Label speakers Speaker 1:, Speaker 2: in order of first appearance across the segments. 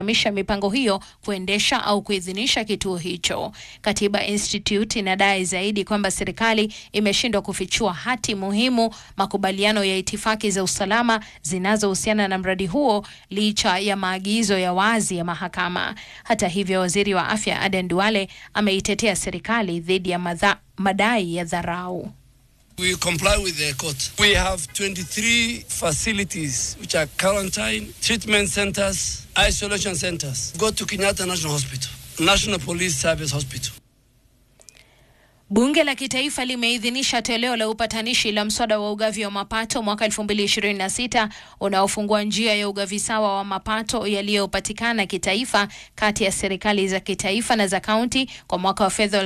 Speaker 1: misha mipango hiyo kuendesha au kuidhinisha kituo hicho. Katiba Institute inadai zaidi kwamba serikali imeshindwa kufichua hati muhimu, makubaliano ya itifaki za usalama zinazohusiana na mradi huo licha ya maagizo ya wazi ya mahakama. Hata hivyo, waziri wa afya Aden Duale ameitetea serikali dhidi ya madha, madai ya dharau.
Speaker 2: We comply with the court. We have 23 facilities which are quarantine, treatment centers, isolation centers. Go to Kenyatta National Hospital, National Police Service Hospital.
Speaker 1: Bunge la Kitaifa limeidhinisha toleo la upatanishi la mswada wa ugavi wa mapato mwaka 2026 unaofungua njia ya ugavi sawa wa mapato yaliyopatikana kitaifa kati ya serikali za kitaifa na za kaunti kwa mwaka wa fedha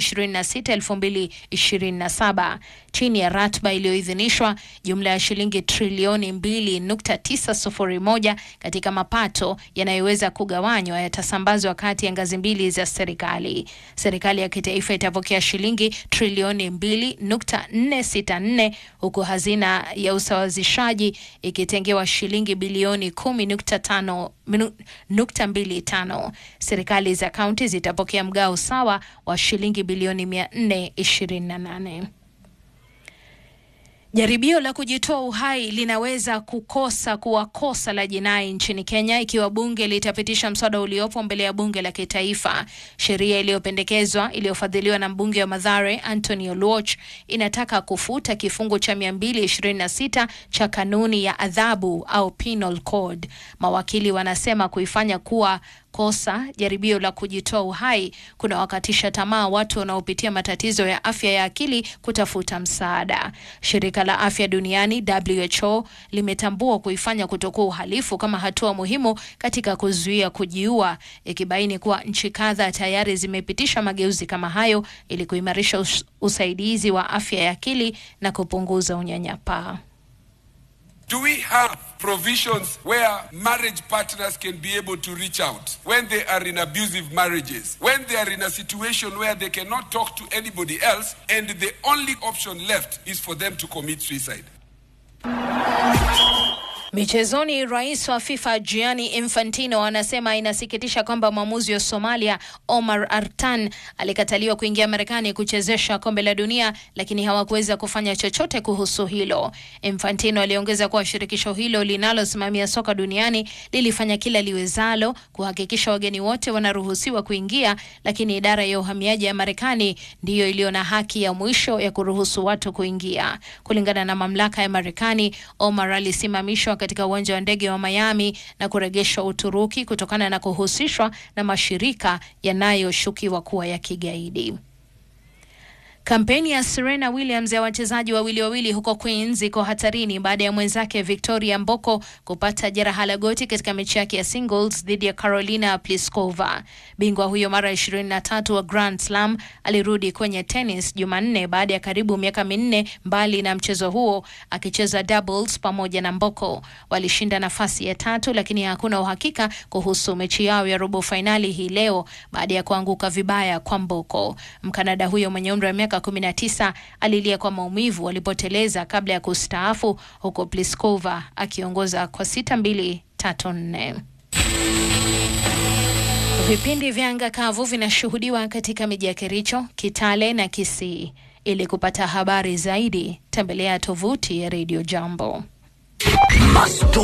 Speaker 1: 2026-2027. Chini ya ratiba iliyoidhinishwa, jumla ya shilingi trilioni 2.901 katika mapato yanayoweza kugawanywa yatasambazwa kati ya ngazi mbili za serikali. Serikali ya kitaifa itapokea shilingi trilioni 2.464 huku hazina ya usawazishaji ikitengewa shilingi bilioni 10.25. Serikali za kaunti zitapokea mgao sawa wa shilingi bilioni 428. Jaribio la kujitoa uhai linaweza kukosa kuwa kosa la jinai nchini Kenya ikiwa bunge litapitisha mswada uliopo mbele ya bunge la kitaifa. Sheria iliyopendekezwa iliyofadhiliwa na mbunge wa Mathare Anthony Oluoch inataka kufuta kifungu cha 226 cha kanuni ya adhabu au penal code. Mawakili wanasema kuifanya kuwa kosa jaribio la kujitoa uhai kuna wakatisha tamaa watu wanaopitia matatizo ya afya ya akili kutafuta msaada. Shirika la afya duniani WHO limetambua kuifanya kutokuwa uhalifu kama hatua muhimu katika kuzuia kujiua, ikibaini kuwa nchi kadhaa tayari zimepitisha mageuzi kama hayo ili kuimarisha us usaidizi wa afya ya akili na kupunguza unyanyapaa.
Speaker 3: Do we have provisions where marriage partners can be able to reach out when they are in abusive marriages, when they are in a situation where they cannot talk to anybody else and the only option left is for them to commit suicide?
Speaker 1: Michezoni, rais wa FIFA Gianni Infantino anasema inasikitisha kwamba mwamuzi wa Somalia Omar Artan alikataliwa kuingia Marekani kuchezesha kombe la dunia, lakini hawakuweza kufanya chochote kuhusu hilo. Infantino aliongeza kuwa shirikisho hilo linalosimamia soka duniani lilifanya kila liwezalo kuhakikisha wageni wote wanaruhusiwa kuingia, lakini idara ya uhamiaji ya Marekani ndiyo iliyo na haki ya mwisho ya kuruhusu watu kuingia. Kulingana na mamlaka ya Marekani, Omar alisimamishwa katika uwanja wa ndege wa Miami na kurejeshwa Uturuki kutokana na kuhusishwa na mashirika yanayoshukiwa kuwa ya kigaidi. Kampeni ya Serena Williams ya wachezaji wawili wawili huko Queens iko hatarini baada ya mwenzake Victoria Mboko kupata jeraha la goti katika mechi yake ya singles dhidi ya Carolina Pliskova. Bingwa huyo mara 23 wa Grand Slam alirudi kwenye tennis Jumanne baada ya karibu miaka minne mbali na mchezo huo, akicheza doubles pamoja na Mboko. Walishinda nafasi ya tatu, lakini hakuna uhakika kuhusu mechi yao ya robo fainali hii leo baada ya kuanguka vibaya kwa Mboko. Mkanada huyo mwenye umri wa miaka 19 alilia kwa maumivu alipoteleza kabla ya kustaafu huko Pliskova akiongoza kwa 6-2 3-4. Vipindi vya anga kavu vinashuhudiwa katika miji ya Kericho, Kitale na Kisii. Ili kupata habari zaidi, tembelea tovuti ya Radio Jambo.